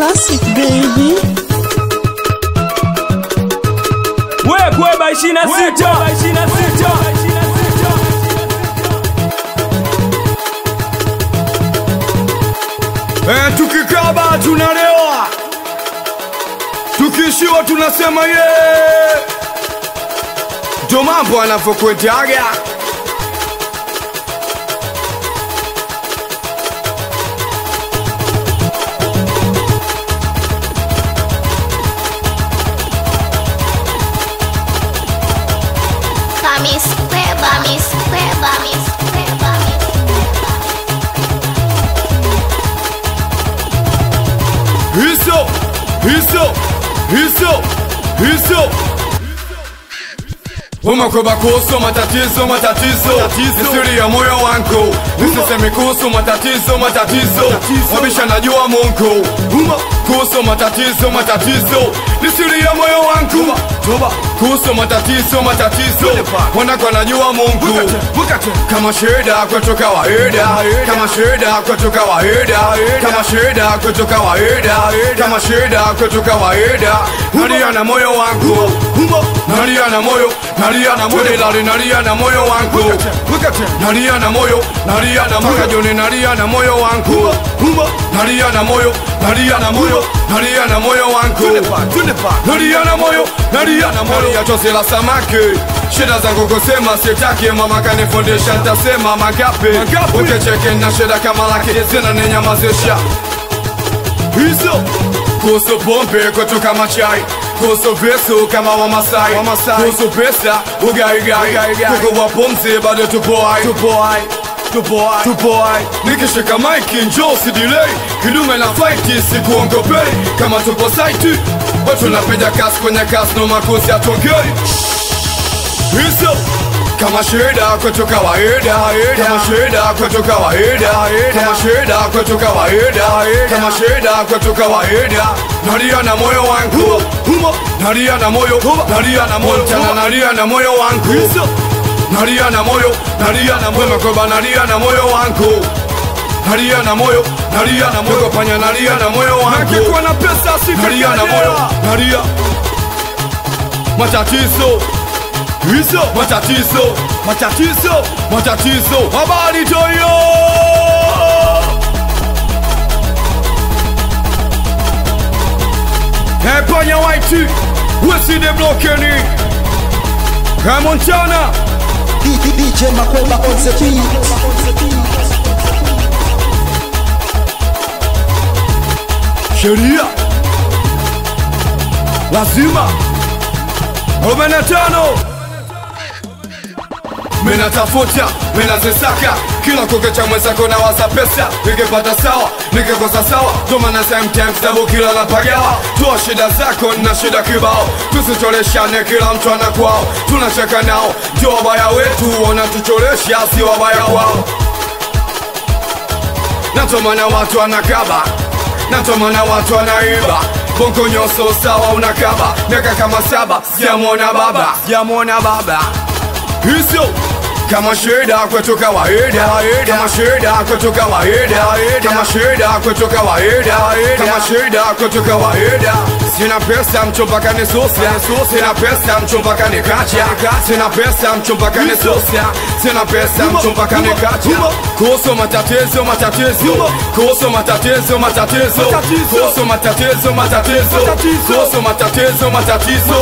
Classic baby. Wekweba 26 Eh, tukikaba tunalewa, tukishiwa tunasema ye. Ndo mambo anavyokwetaga. Kamis Kweba, Miss Kweba, Miss Kweba, Miss Hizo, hizo, hizo, hizo. Umakweba kuhusu matatizo, matatizo, ni siri ya moyo wangu. Nisiseme kuhusu matatizo, matatizo, wabisha najua Mungu. Kuhusu matatizo, matatizo, ni siri ya moyo wangu. Kuhusu matatizo, matatizo, wanako najua Mungu. Kama shida kwetu kawaida, kama shida kwetu kawaida, kama shida kwetu kawaida, kama shida kwetu kawaida. Nalia na moyo wangu, nalia na moyo, nalia na moyo, lali nalia na moyo wangu, nalia na moyo, nalia na moyo, joni nalia na moyo wangu, nalia na moyo, nalia na moyo, nalia na moyo wangu, nalia na moyo, nalia na moyo, ya chozi la samaki shida zangu kusema sitaki, mama kanifundisha, ntasema mangapi ukecheke na shida kama laki zina ninyamazisha hizo kuhusu pombe kwetu kama chai kuhusu visu kama wamasai kuhusu pesa ugaigai kukuwa pumzi bado tupoai tupoai tupoai tupoai nikishika maiki njoo sidilei kidume na faiti sikuongopei kama tupo saiti watu napiga kasi kwenye kasi no makosi atongei hizo kama shida kwetu kawaida kama shida kwetu kawaida kama shida kwetu kawaida kama shida kwetu kawaida nalia na moyo wangu nalia na moyo nalia na moyo tena nalia na moyo wangu nalia na moyo nalia na moyo makoba nalia na moyo wangu nalia na moyo nalia na moyo panya nalia na moyo wangu na pesa nalia na moyo nalia matatizo hizo matatizo matatizo matatizo habari toyo Panya White Weside Blokeni Montana DJ Makweba on the beat. sheria lazima 45 minatafuta minazisaka kila kukicha mwenzako na waza pesa nikipata sawa nikikosa sawa tomana sometimes sabu kila napagawa toa shida zako na shida kibao tusicholeshane kila mtu ana kwao tunacheka nao ndio wabaya wetu wanatucholesha si wabaya kwao natomana watu wanakaba natomana watu wanaiba bongo nyoso sawa unakaba miaka kama saba sijamwona baba sijamwona baba hizo kama shida kwetu kawaida kama shida kwetu kawaida kama shida kwetu kawaida kama shida kwetu kawaida sina pesa mchompaka ni sosia sina pesa mchompaka ni kacha sina pesa mchompaka ni sosia sina pesa mchompaka ni kacha kuhusu matatizo matatizo kuhusu matatizo matatizo kuhusu matatizo matatizo kuhusu matatizo matatizo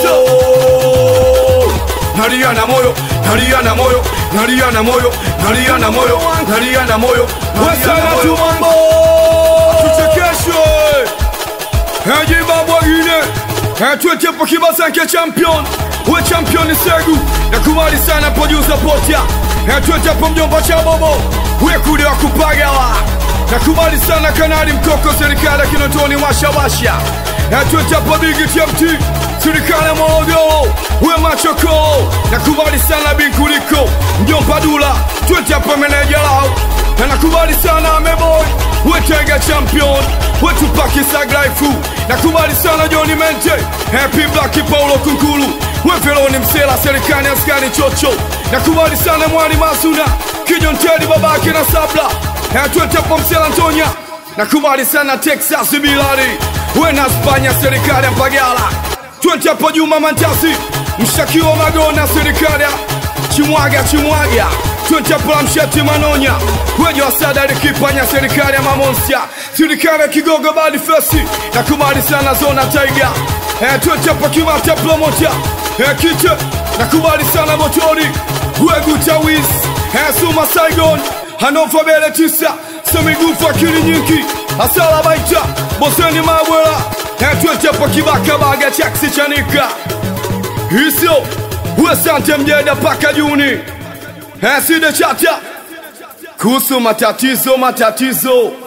nalia na moyo nalia na moyo nalia na moyo nalia na moyo nalia na moyo wesana tu mambo tuchekeshwe hejibabwagine etwetepo kibasanke champion we champion segu nakubali sana producer potia etwetepo mjomba cha bobo we kude wa kupagawa nakubali sana kanali mkoko serikali kinotoni washawasha etwetepo bigi tmt serikali ya Morogoro, we machoko, nakubali sana binkuliko mjomba Dula, twete hapa meneja lao, na nakubali sana ameboy, we tega champion, we tupaki saglaifu, nakubali sana Johnny Mente, happy black Paulo Kunkulu, we Feloni Msela, serikali askani chocho, nakubali sana mwali Masuna, Kijon Teddy babake na Sabla, na twete hapa Msela Antonia, nakubali sana Texas Bilali, we na Spanya, serikali ya Mbagala, twende hapo Juma Mantasi, mshakiwa Magona, serikali ya Chimwaga Chimwaga, twende hapo la Msheti Manonya, wejo wasada likipanya, serikali ya Mamonsia, serikali ya Kigogo Badi Fesi, nakubali sana Zona Tiger, eh, twende hapo Kimata Promoter, eh, Kiche, nakubali sana Motori, Wegu Tawis, eh, Suma Saigon, Hanofa Bele Tisa, Semigufu akili nyingi, Asala Baita, Boseni Mabwela, eh, twende hapo Kibaka Baga Chaksi Chanika, Hiso, Wesante Mjeda paka Juni, eh, Side Chata, kuhusu matatizo matatizo